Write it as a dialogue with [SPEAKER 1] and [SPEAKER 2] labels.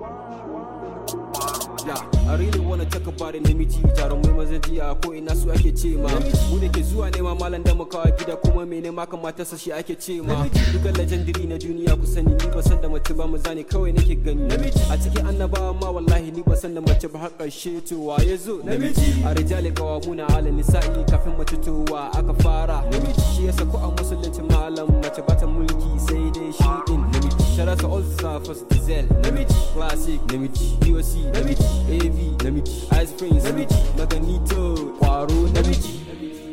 [SPEAKER 1] Yeah, I really wanna talk about it namiji jarumai mazan jiya ko ina su ake ce ma mu da ke zuwa nema malam da mu kawo gida kuma me nema kamata sa shi ake ce ma duka legendary na duniya ku sani ni ba san da mace ba maza ne kawai nake gani a cikin annabawa ma wallahi ni ba san da mace ba har karshe to wa ya zo a rijali kawamuna ala nisa'i kafin mace to wa aka fara shi yasa ko a musulunci malam mace ba ta mulki sai dai shi din namiji sharasa ulsa first diesel namiji classic namiji doc namiji av namiji ice prince namiji maganito kwaro namiji